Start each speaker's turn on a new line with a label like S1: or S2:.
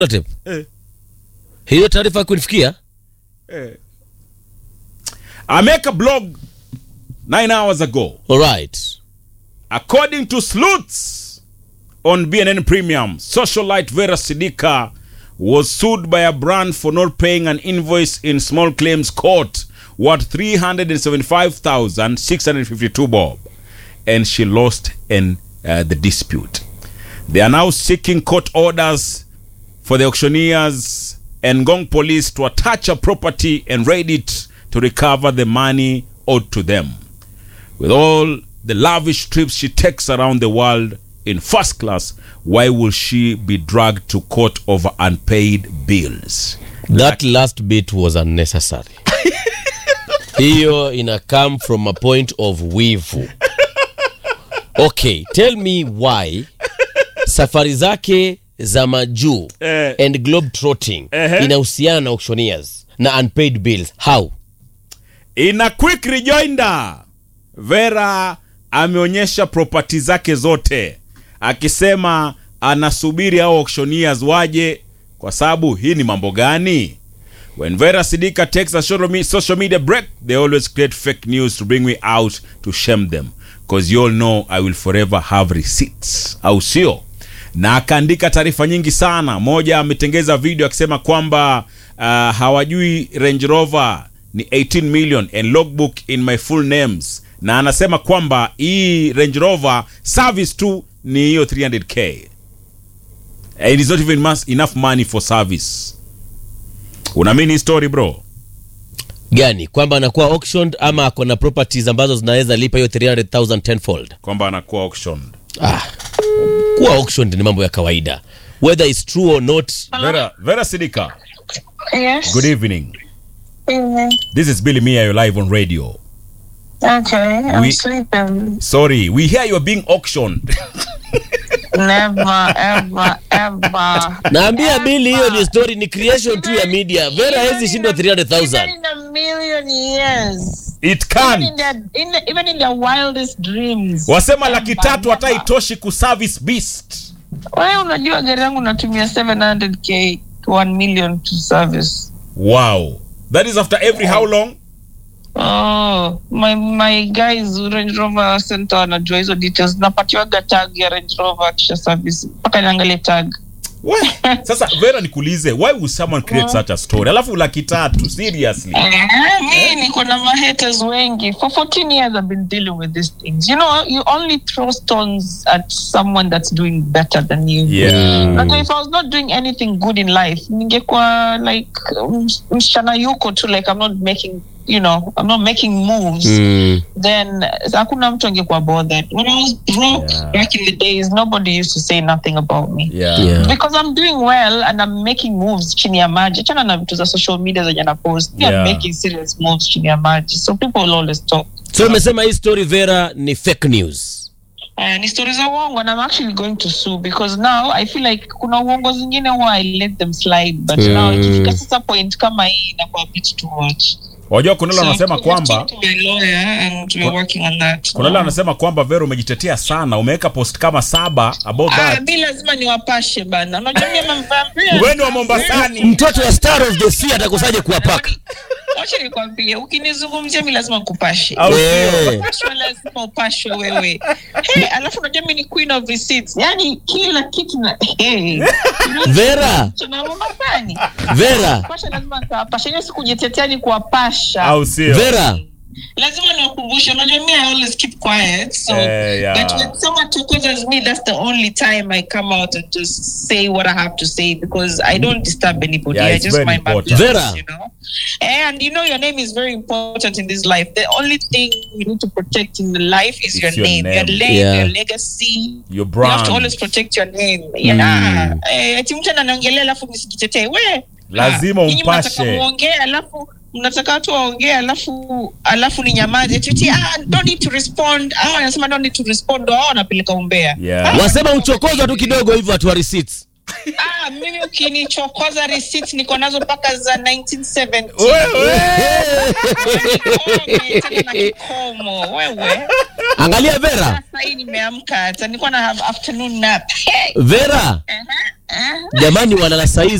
S1: Tape.
S2: Eh.
S1: hiyo taarifa kulifikia
S2: Eh. I make a blog nine hours ago.
S1: alright
S2: According to sleuths on BNN Premium, socialite Vera Sidika was sued by a brand for not paying an invoice in small claims court worth 375,652 bob and she lost in uh, the dispute. They are now seeking court orders for the auctioneers and Gong police to attach a property and raid it to recover the money owed to them. With all the lavish trips she takes around the world in first class, why will she be dragged to court over unpaid bills?
S1: that last bit was unnecessary hiyo ina come from a point of wivu okay tell me why safari zake za majuu
S2: Eh.
S1: and globe trotting
S2: Ehe.
S1: inahusiana na auctioneers na unpaid bills how
S2: In a quick rejoinder, Vera ameonyesha propati zake zote akisema anasubiri hao auctioneers waje, kwa sababu hii ni mambo gani? When Vera Sidika takes a social me- social media break, they always create fake news to bring me out to shame them because you all know I will forever have receipts, au sio? Na akaandika taarifa nyingi sana. Moja ametengeza video akisema kwamba uh, hawajui Range Rover ni 18 million and logbook in my full names, na anasema kwamba hii Range Rover service tu ni hiyo 300k. It is not even mas- enough money for service. Unaamini hii story bro?
S1: gani kwamba anakuwa auctioned ama ako na properties ambazo zinaweza lipa hiyo 300000 tenfold
S2: Kwamba anakuwa auctioned.
S1: ah. kuwa auctioned ni mambo ya kawaida whether it's true or not
S2: Vera, Vera Sidika,
S3: Yes.
S2: good evening.
S3: evening.
S2: This is Billy Mia, you're live on radio.
S3: Okay, I'm
S2: We-
S3: sleeping.
S2: Sorry, we hear you're being auctioned.
S3: Never, ever, ever.
S1: naambia bili hiyo ni story ni creation tu ya media vera hezi shindwa
S3: Even
S1: 300000
S3: in a million years.
S2: It
S3: Even in
S2: can.
S3: their, in the, even in their wildest dreams.
S2: Wasema laki
S3: Never,
S2: tatu hata
S3: never.
S2: itoshi kuservice beast.
S3: Wewe unajua gari yangu natumia 700k to 1 million to service.
S2: Wow. That is after every how long?
S3: Oh, my my guys Range Rover Center wanajua hizo details. Napatiwaga tag ya Range Rover kisha service. Mpaka niangalie tag.
S2: What? Sasa Vera nikuulize, why would someone create such a story? Alafu laki tatu, seriously.
S3: Eh, mi niko na mahaters wengi for 14 years i've been dealing with these things you know you only throw stones at someone that's doing better than you
S2: Yeah.
S3: Like, if i was not doing anything good in life ningekuwa like ms- msichana yuko tu like i'm not making you know i'm not making moves
S1: mm.
S3: then hakuna mtu angekuwa bothered when i was broke
S2: Yeah.
S3: back in the days nobody used to say nothing about me
S2: Yeah.
S1: Yeah.
S3: because I'm doing well and I'm making moves chini ya maji. Achana na vitu za social media zenye na post. Yeah.
S2: Yeah.
S3: I'm making serious moves chini ya maji. So people will always talk.
S1: so umesema hii story vera ni fake news
S3: Uh, ni stories za uongo and I'm actually going to sue because now I feel like kuna uongo zingine huwa I let them slide but
S1: Mm.
S3: now ikifika sasa point kama hii inakuwa a bit too much.
S2: Wajua kuna yule
S3: So
S2: anasema
S3: I've
S2: kwamba
S3: talked to my lawyer and we're working on that.
S2: kuna yule anasema kwamba Vera umejitetea sana, umeweka post kama saba about
S3: Ah,
S2: that.
S3: mi lazima niwapashe bana. Unajua mimi mamvambia.
S2: Wewe ni wa Mombasani.
S1: mtoto wa star of the sea atakosaje kuwapaka
S3: Wacha nikwambie, ukinizungumzia mi lazima nikupashe.
S2: Au
S1: Eh.
S2: sio?
S3: Upashwe lazima upashwe wewe. Hey, alafu unajua mi ni queen of receipts. Yaani kila kitu na hey.
S1: vera
S3: Tunaona gani?
S1: vera
S3: Kupasha lazima nikawapasha. Hiyo si kujitetea ni kuwapasha.
S2: Au sio?
S1: vera
S3: Lazima niwakumbushe. Unajua mi I always keep quiet. So
S2: Eh, yeah.
S3: but when someone challenges me, that's the only time I come out and just say what I have to say because I don't disturb anybody.
S2: Yeah,
S3: I
S2: it's
S3: just
S2: very
S3: mind my
S2: important.
S3: business,
S1: Vera.
S3: you know. And you know your name is very important in this life. The only thing you need to protect in the life is
S2: It's
S3: your,
S2: your
S3: name.
S2: name.
S3: your name,
S1: Yeah.
S3: your legacy.
S2: Your
S3: You have to
S2: brand.
S3: always protect your name. Yeah. Eh, ati mtu ananiongelea alafu nisijitetee. We.
S2: Lazima
S3: Ah, nyinyi
S2: umpashe.
S3: mnataka muongee alafu mnataka watu waongee alafu alafu ni nyamaze tuti ah, don't need to respond au anasema don't need to respond au wanapeleka umbea
S2: Yeah.
S1: wasema uchokozwa tu kidogo hivyo hatua receipts
S3: ah, mimi ukinichokoza receipt niko nazo mpaka za 1970
S2: Wewe.
S3: Kikome, tena na kikomo wewe
S1: Angalia Vera,
S3: sasa hii nimeamka hata nilikuwa na have afternoon nap hey.
S1: Vera,
S3: uh-huh. uh-huh.
S1: jamani, walala saizi